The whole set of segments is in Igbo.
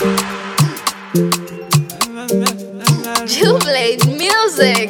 Jubilate music.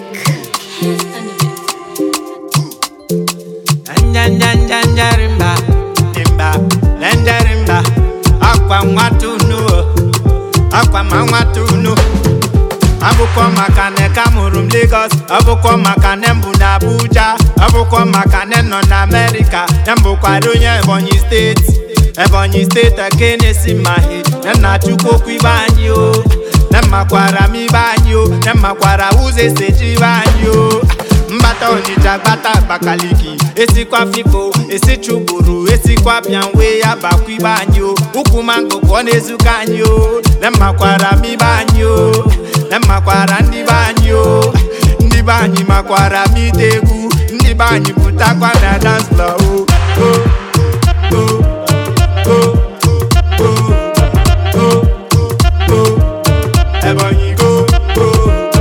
Njanjanjanjarimba, rimba, lenjarimba, akwa nwatunu, akwa ma nwatunu. Abụkọ maka na ka mụrụ m Lagos, abụkọ maka na mbụ na Abuja, abụkọ maka na nọ na Amerịka, na mbụkwara onye Ebonyi steeti. Ebonyi steeti eke na-esi mahi, na nna Chukwu okwu ibe anyị o. Na mmakwara m ibe anyị o, na mmakwara ụzọ esi eji ibe anyị o. mbata onitsha gbata abakaliki esikwa fipo esichụburu esikwa bịa wee ya bakwa ibe anyị o ukwu mango ka ọ na-ezuka anyị o na mmakwara m ibe anyị o na mmakwara ndị be anyị o ndị be anyị makwara m ite egwu ndị be anyị pụtakwa na dance floor o o o o o o o Ebonyi go go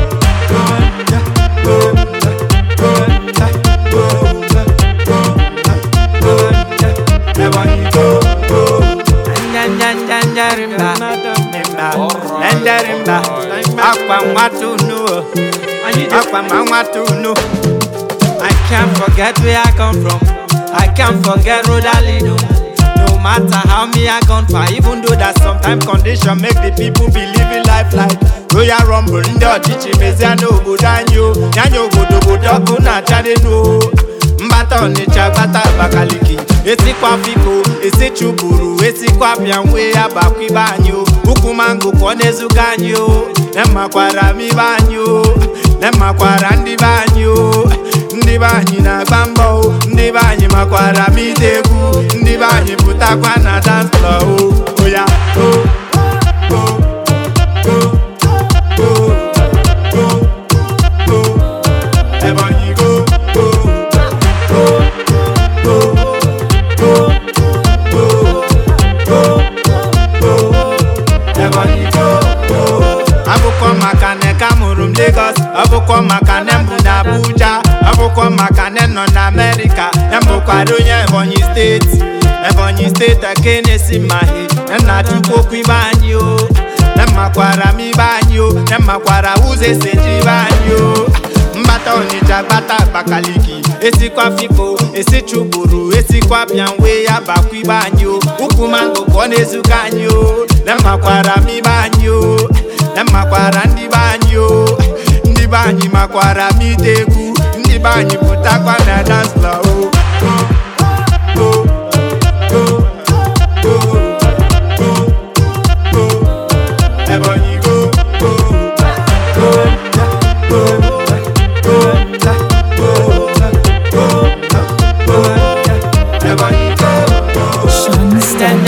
Akwa nwatunu, akwa ma nwatunu. I can't forget where I come from. I can't forget road I lead on. No matter how me I gone far, even though that sometimes condition make the people be living life like Royal Rumble. Ndị ọchịchị mezie n'obodo anyị o, ya nye obodo obodo ọkụ na-acha n'elu o. Mbata Ọnịcha gbata Abakaliki, esikwa Fiko, esichụburu, esikwa bịa nwee ya bakwa ibe anyị o. Ukwu mango ka ọ na-ezuga anyị o, na mmakwara m ibe anyị o, na mmakwara ndị be anyị o. ndị be anyị na-agba mbọ o ndị be anyị makwara m ite egwu ndị be anyị pụtakwa na dance floor o oya o o o o o o Ebonyi go o o o o o o o Ebonyi go o abụkọ maka na ka mụrụ m Lagos abụkọ maka na mbụ na Abuja abụkọ maka na nọ na Amerịka na mbụkwara onye Ebonyi steeti Ebonyi steeti eke na-esi mahi na nna Chukwu okwu ibe anyị o na mmakwara m ibe anyị o na mmakwara ụzọ esi eji ibe anyị o mbata Ọnịcha gbata Abakaliki esikwa Fiko esichụburu esikwa bịa wee ya bakwa ibe anyị o ukwu mango ka ọ na-ezuga anyị o na mmakwara m ibe anyị o na mmakwara ndị be anyị o ndị be anyị makwara m ite egwu ndị be anyị pụtakwa na dance floor o o o o o o Ebonyi go o o o o o Ebonyi go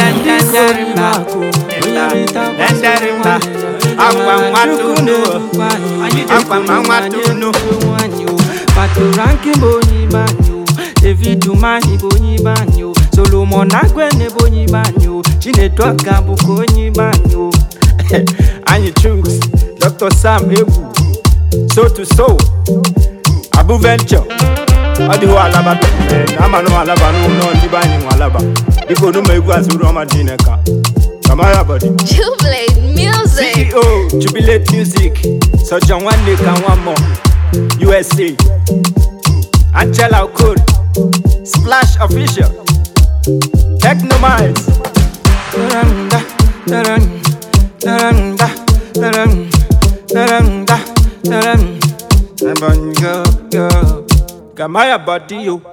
Ndandarimba, akwa nwatunu, akwa ma nwatunu. patoranki bonyi banyo david umahi bonyi banyo solomon agwene bonyi banyo chinetoka bụkwa onyi banyo anyị choose dr sam egwu so to so abu venture ọ dịghị alaba ama nụ alaba n'ụlọ ndị be anyị nwe alaba dịka onuma egwu azụrụ ọma dị neka kamara bọdị Jubilate music. ceo jubilate music sọjọ nwanne ka nwa mmụọ usa angela okor splash official technomize Taranda, taran, taranda, taran, taranda, taran. Ebonyi go go kamara bọdị yo